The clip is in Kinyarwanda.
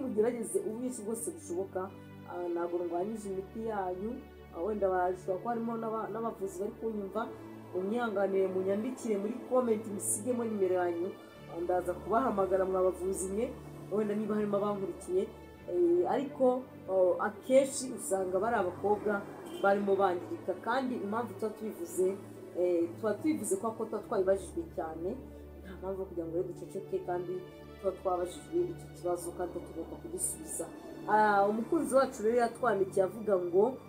mugerageze ubuki bwose bushoboka ah, ntabwo ndwanyije imiti yanyu ah, wenda bashobora kuba harimo n'aba- n'abavuzi bari kunyumva munyihanganire munyandikire muri komenti musigemo nimero yanyu ah, ndaza kubahamagara mwabavuzi mwe wenda niba harimo abankurikiye Eh, ariko oh, akenshi usanga bari abakobwa barimo bangirika kandi impamvu tuba tubivuze eh, tuba tubivuze kubera ko tuba twabibajijwe cyane nta mpamvu yo kugira ngo rero duceceke kandi tuba twabajijwe icyo kibazo kandi tuba tugomba kugisubiza Ah, umukunzi wacu rero yatwandikiye avuga ngo